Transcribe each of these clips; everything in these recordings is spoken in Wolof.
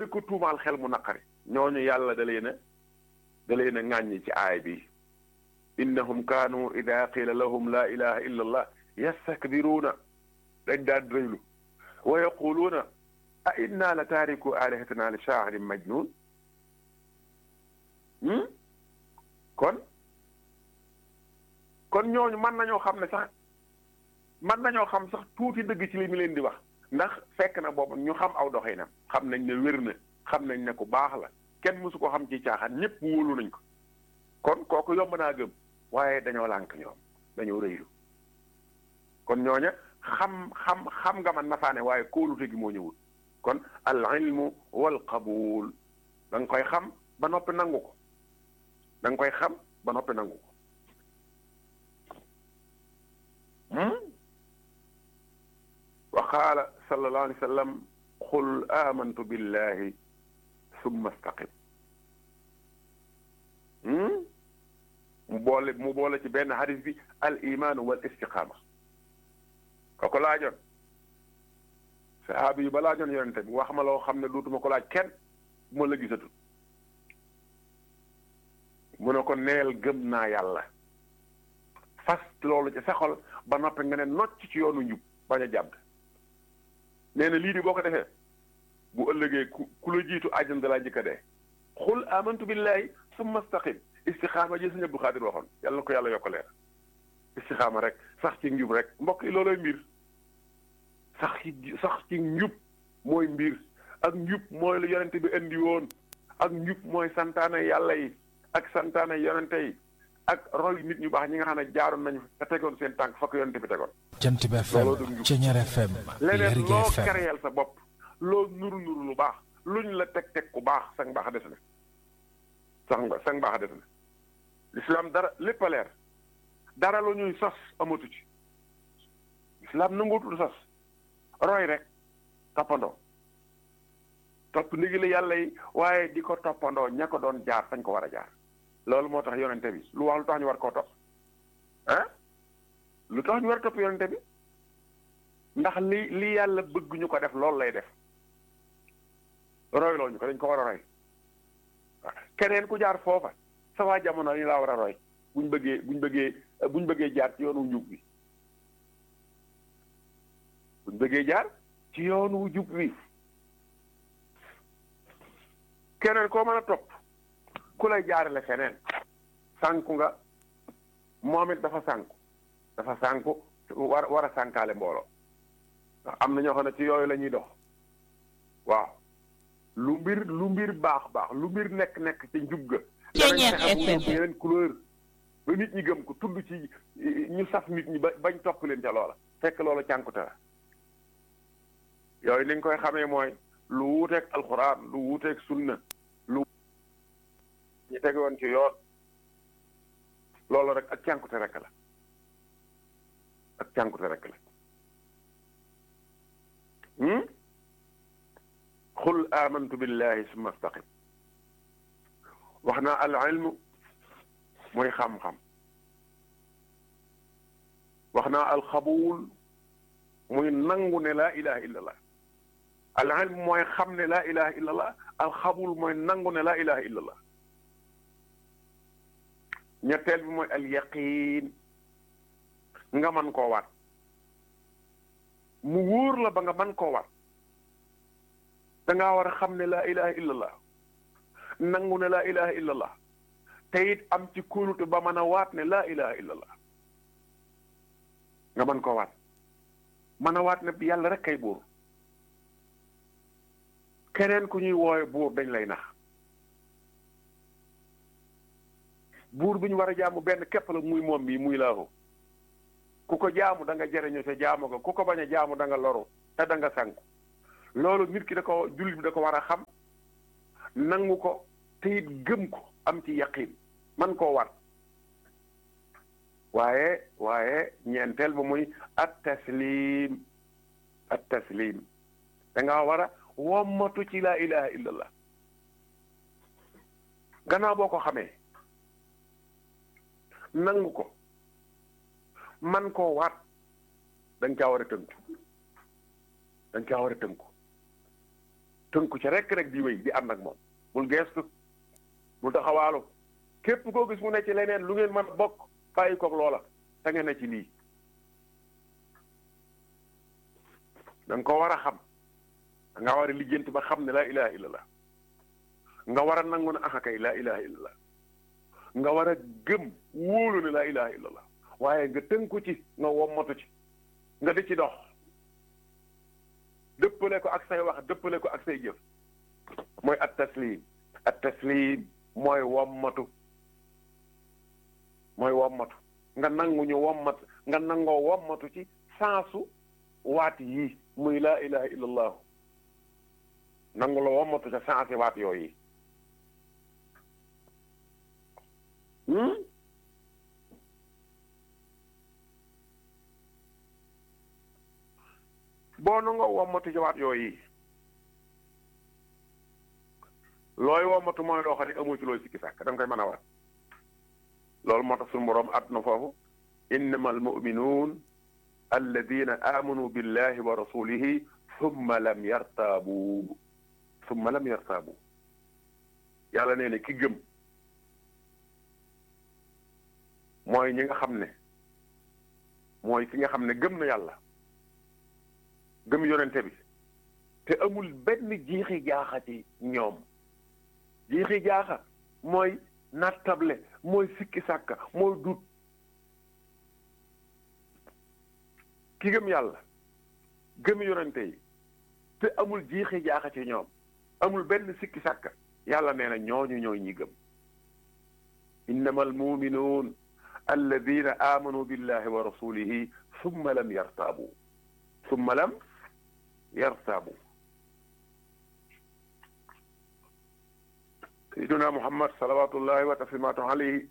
di ko tuumaal xel mu naqari ñooñu yàlla da leen a da leen a ŋàññi ci aay bi innahum kaanu ida qila lahum la ilaha illa allah yastakbiruuna dañ daan rëylu wa yaquluuna a inna la taariku alihatina li shaa'irin majnun kon kon ñooñu mën nañoo xam ne sax mën nañoo xam sax tuuti dëgg ci li mu leen di wax ndax fekk na boobu ñu xam aw doxinam xam nañ ne wér na xam nañ ne ku baax la kenn mësu ko xam ci caaxaan ñëpp wóolu nañ ko kon kooku yomb naa gëm waaye dañoo lànk ñoom dañoo rëylu kon ñooña xam xam xam nga man nafaane waaye kóolute gi moo ñëwul kon al ilmu wal qabul da nga koy xam ba noppi nangu ko da nga koy xam ba noppi nangu ko wa qaala sallallahu alayhi wa sallam qul amantu billahi summa staqim mu boole mu boole ci benn hadis bi al imaanu wal istiqaama kooku laajoon sahaabi yi ba laajoon yonente bi wax ma loo xam ne duutuma ko laaj kenn bu ma la gisatul mu ne ko neel gëm naa yàlla fas loolu ci sa xol ba noppi nga ne nocc ci yoonu njub bañ a jàdd nee na lii di boo ko defee bu ëllëgee ku ku la jiitu àjjana da laa jëkka dee xul amantu billahi summa staqim istixaama ji sëñ Abdu Xaadir waxoon yàlla na ko yàlla yokk leer istixaama rek sax ci njub rek mbokk yi loolooy mbir sax ci sax ci njub mooy mbir ak njub mooy lu yonente bi indi woon ak njub mooy santaane yàlla yi ak santaane yonente yi ak roy nit ñu baax ñi nga xam ne jaaroon nañu te tegoon seen tànk fa ko yonente bi tegoon jant bi FM Ceñeer FM leneen Lergui loo FM kereyal sa bopp loo nuru nuru lu baax luñ la teg teg ku baax sang baax a des na sang ba sang baax a des na lislaam dara lépp a leer dara lu ñuy sos amatu ci lislaam nanguutul sos roy rek toppandoo topp ndigali yàlla yi waaye di ko toppandoo ña ko doon jaar fañ ko war a jaar loolu moo tax yonente bi lu wax lu tax ñu war koo topp ah lu tax ñu war a topp yonente bi ndax li li yàlla bëgg ñu ko def loolu lay def roy loo ñu ko dañ ko war a roy waaw keneen ku jaar foofa sa waa jamono ñu laa war a roy buñ bëggee buñ bëggee buñ bëggee jaar ci yoonu njub bi buñ bëggee jaar ci yoonu njub bi keneen koo mën a topp ku lay jaarale feneen sànku nga moom it dafa sànku dafa sànku war war a sànkaale mbooloo ndax am na ñoo xam ne ci yooyu la ñuy dox waaw lu mbir lu mbir baax baax lu mbir nekk nekk ci njub ga Ceñeer danañ fexe mu FM. yeneen couleur ba nit ñi gëm ko tudd ci ñu saf nit ñi ba bañ topp leen ca loola fekk loola cànkute la yooyu ni nga koy xamee mooy lu wuuteeg alxuraan lu wuuteeg sunna lu ñu tege woon ci yoon loolu rek ak cànkute rek la ak cànkute rek la hmm? qul amantu billahi summa staqim wax naa al ilmu mooy xam-xam wax naa al xabuul muy nangu ne laa ilaha illa allah al ilm mooy xam ne laa ilaha illa allah al xabuul mooy nangu ne laa ilaha illa allah ñetteel bi mooy al yaqiin nga man koo waat mu wóor la ba nga man koo waat da ngaa war a xam ne laa ilaha illa allah nangu ne laa ilaha illa allah te it am ci kóolute ba mën a waat ne laa ilaha illa allah nga mën koo waat mën a waat ne yàlla rek kay buur keneen ku ñuy woowe buur dañ lay nax buur bi ñu war a jaamu benn képp la muy moom bi muy laahu ku ko jaamu da nga jëriñu sa jaamu ko ku ko bañ a jaamu da nga loru te da nga sànku loolu nit ki da ko jullit bi da ko war a xam nangu ko te it gëm ko am ci yaqin man koo war waaye waaye ñeenteel ba muy at taslim at taslim da nga war a wommatu ci laa ilaha illallah gannaaw boo ko xamee nangu ko man koo waat da nga caa war a tënku da nga caa war a tënku tënku ci rek rek di wéy di ànd ak moom bul geestu bul taxawaalu képp koo gis mu ne ci leneen lu ngeen mën a bokk bàyyi koog loola te ngeen ne ci lii da nga ko war a xam da nga war a lijjanti ba xam ne laa ilaha illallah nga war a nangu ne axa kay laa ilaha illallah nga war a gëm wóolu ne laa ilaha illallah waaye nga tënku ci nga wommatu ci nga di ci dox dëppale ko ak say wax dëppale ko ak say jëf mooy at taslim at taslim mooy wommatu mooy wommatu nga nangu ñu wommat nga nangoo wommatu ci saasu waat yii muy laa ilaha illallah nangu la wommatu ca saasi waat yooyu boo nangoo wommatu ci waat yooyu looy wommatu mooy loo xam ne amoo ci looy sikki sàkk da nga koy mën a waat loolu moo tax suñu boroom at na foofu innama almuminuun alladina amanu billahi wa rasulihi summa lam yartaabu summa lam yartaabu yàlla nee ne ki gëm mooy ñi nga xam ne mooy ki nga xam ne gëm na yàlla gëm yonente bi te amul benn jiixi jaaxa ci ñoom jiixi jaaxa mooy nattable mooy sikki sàkka mooy dut ki gëm yàlla gëm yonente yi te amul jiixi jaaxa ci ñoom amul benn sikki sàkka yàlla nee na ñooñu ñooy ñi gëm innama almuminuun alladina amanu billahi wa rasulihi summa lam yartaabu summa lam yartaabu sayyiduna muhammad salawatullahi wa taslimaatu alayhi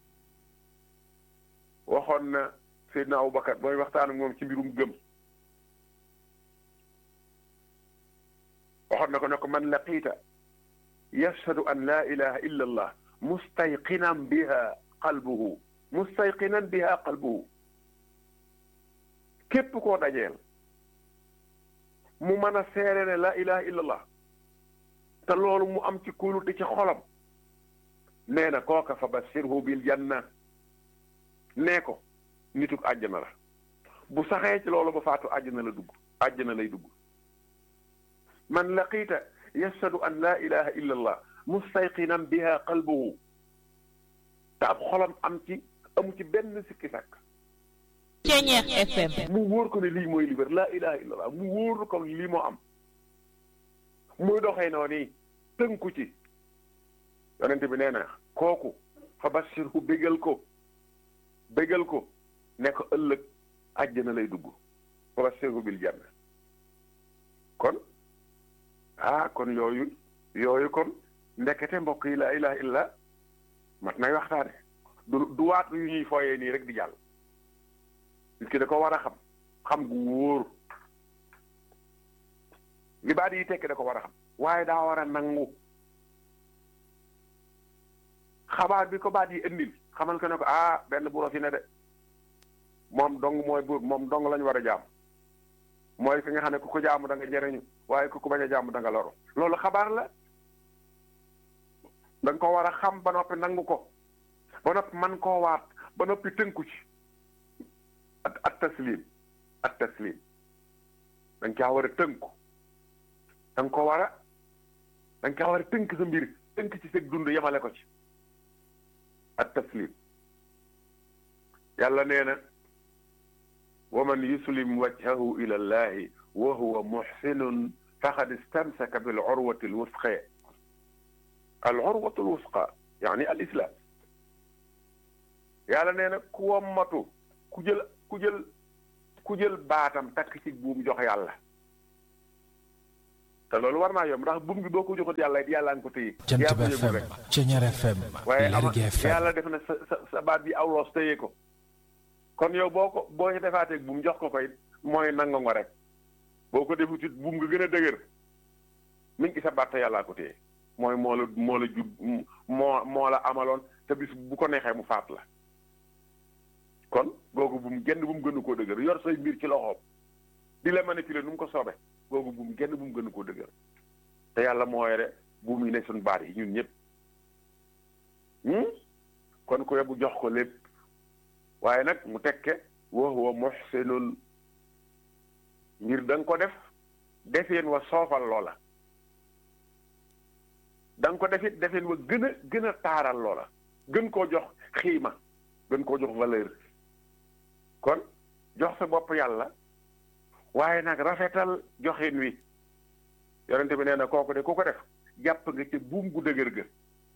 waxoon na sayyidina abubakar booy waxtaan ak moom ci mbirum gëm waxoon na ko ne ko man laqiita yashhadu an la ilaha illa allah mustayqinan biha qalbuhu mustayqinan biha qalbuhu képp koo dajeel mu mën a seere ne la ilaha illa allah te loolu mu am ci kóolute ci xolam nee na kooka fa bashirhu bil janna nee ko nituk àjjana la bu saxee ci loolu ba faatu àjjana la dugg àjjana lay dugg man laqiita yashhadu an la ilaha illa allah mustayqinan biha qalbuhu te ab xolam am ci amu ci benn sikki sàkk Ceñeex FM mu wóor ko ne lii mooy li wér laa ilaha illallah mu wóor ko lii moo am muy doxee noonu tënku ci yonent bi nee na kooku fa bashirhu bégal ko bégal ko ne ko ëllëg àjjana lay dugg fa bashirhu bil janna kon ah kon yooyu yooyu kon ndekete mbokk yi laa ilaha illa mat nay waxtaane du du waat yu ñuy fooyee nii rek di jàll nit ki da ko war a xam xam gu wóor li baat yi tekki da ko war a xam waaye daa war a nangu xabaar bi ko baat yi indil xamal ko ne ko ah benn buuro fi ne de moom dong mooy buur moom dong lañu war a jaam mooy fi nga xam ne ku ko jaamu da nga jëriñu waaye ku ko bañ a jaamu da nga loru loolu xabaar la da nga ko war a xam ba noppi nangu ko ba noppi man koo waat ba noppi tënku ci at at taslim at taslim da nga caa war a tënku da nga ko war a da nga caa war a tënk sa mbir tënk ci sa dund yemale ko ci at taslim yàlla nee na wa man yuslim wajhahu ila llahi wa huwa muhsinun faqad istamsaka bil urwati alwusqa al urwatu alwusqa yaani al islam yàlla nee na ku wommatu ku jël ku jël ku jël baatam takk ci buum jox yàlla te loolu war naa yomb ndax buum gi boo ko joxut yàlla it yàlla nga ko téye Jant yaa ko bi yëgul FM rek Ceñeer FM waaye ama Lergui FM yàlla def na sa sa sa baat bi aw loos téye ko kon yow boo ko boo ci defaateeg buum jox ko koy mooy nanga ngo rek boo ko defut it buum nga gën a dëgër mi ngi sa baat te yàllaa ko téye mooy moo la moo la jub moo moo la amaloon te bis bu ko neexee mu faat la kon googu buum genn bu mu gënu koo dëgër yor say mbir ci loxoom di la manipuler nu mu ko soobee googu buum genn bu mu gënu koo dëgër te yàlla moo yore bu mu ne suñ baat yi ñun ñëpp kon ko yóbbu jox ko lépp waaye nag mu tekke wa huwa muhsinun ngir da nga ko def defeen wa soofal loola da nga ko defit defeen wa gën a gën a taaral loola gën koo jox xiima gën koo jox valeur kon jox sa bopp yàlla waaye nag rafetal joxin wi yonente bi nee na kooku de ku ko def jàpp nga ci buum gu dëgër ga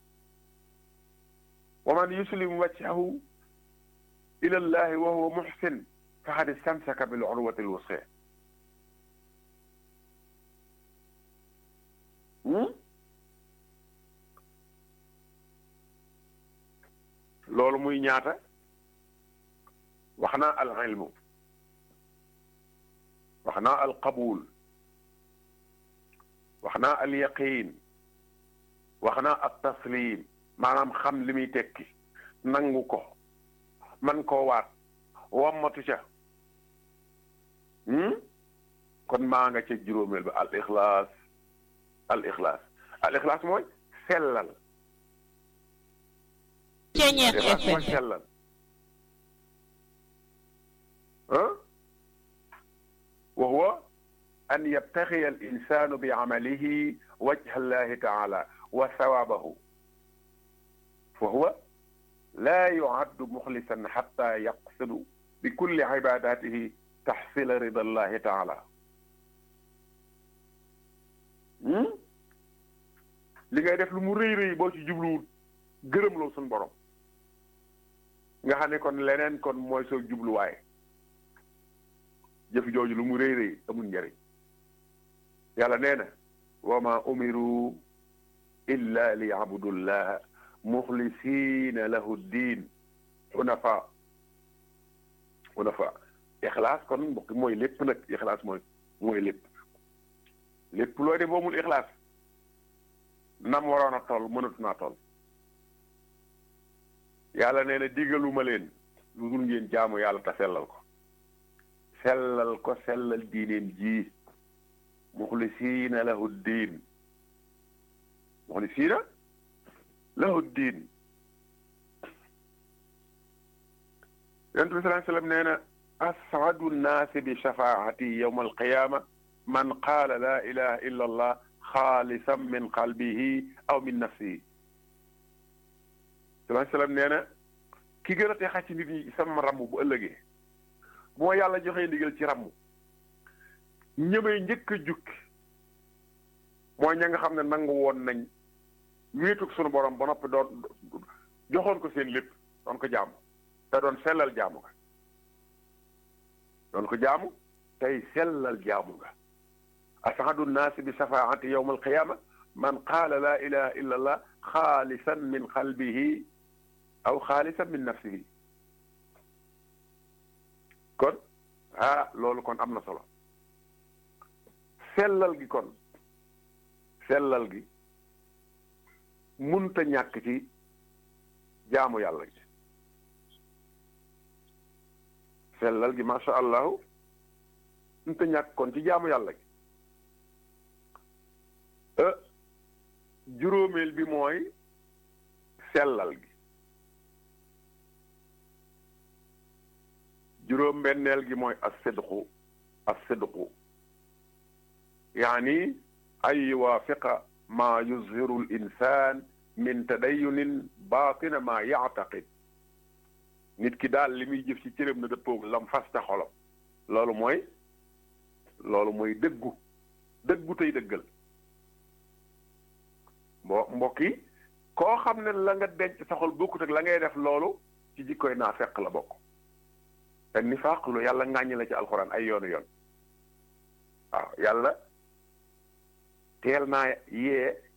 wa man yuslim wajhahu ila llahi wa huwa muhsin faqad istamsaka bil urwati lwusqa loolu muy ñaata wax naa al ilmu wax naa al qabul wax naa al yaqin wax naa al taslim maanaam xam li muy tekki nangu ko man koo waat wammatu ca kon maa nga ca juróomeel ba al ixlaas al ixlaas al ixlaas mooy sellal Ceñeex ixlaas mooy FM sellal ah wa huwa an yabtaxiya al insanu bi amalihi wajha allahi taala wa sawabahu fa huwa laa yuaddu muxlisan xatta yaqsidu bi kulli ibadatihi taxsila rida allahi taala li ngay def lu mu rëy rëy boo ci jubluwul gërëmloo suñ borom nga xam ne kon leneen kon mooy soo jubluwaay jëf jooju lu mu rëy rëy amul njëriñ yàlla nee na wa ma umiru illa li yabudullaha muxlisina lahu diin xunafa xunafa ixlaas kon mbokk mooy lépp nag ixlaas mooy mooy lépp lépp looy def boomul ixlaas nam waroon a toll mënatu naa toll yàlla nee na digaluma leen lu dul ngeen jaamu yàlla te sellal ko sellal ko sellal diineen ji muxlisiina lahu diin muxlisiina lahu diin yonent bi salaa sallam nee na asadu nnaasi bi shafaati yowma alqiyaama man qaala laa ilaha illa allah xaalisan min qalbihi aw min nafsihi salaa sallam nee na ki gën a teexa ci nit ñi sama ramm bu ëllëgee bu ma yàlla joxee ndigal ci ramm ñëmay njëkk a jukki mooy ña nga xam ne nangu woon nañ wéetug sunu borom ba noppi doon joxoon ko seen lépp doon ko jaamu te doon sellal jaamu ga doon ko jaamu tey sellal jaamu ga asadu nnaasi bi shafaati yowma alqiyama man qaala laa ilaha illa allah xaalisan min qalbihi aw xaalisan min nafsihi kon ah loolu kon am na solo sellal gi kon sellal gi munta ñàkk ci jaamu yàlla gi sellal gi macha allahu munta ñàkk kon ci jaamu yàlla gi euh juróomeel bi mooy sellal gi juróom benneel gi mooy as-sidqu as-sidqu yaani an yuwaafiqa maa yuzhiru l-insaan min tadayunin baatina maa yactaqid nit ki daal li muy jëf ci cëram na dëppoog lam fas ca xolam loolu mooy loolu mooy dëggu dëggu tey dëggal mbo mbokk yi koo xam ne la nga denc sa xol bokkut ak la ngay def loolu ci jikkoy naa fekk la bokk te nifaaq lu yàlla ŋàññi la ci alxuraan ay yoonu yoon waaw yàlla teel naa yee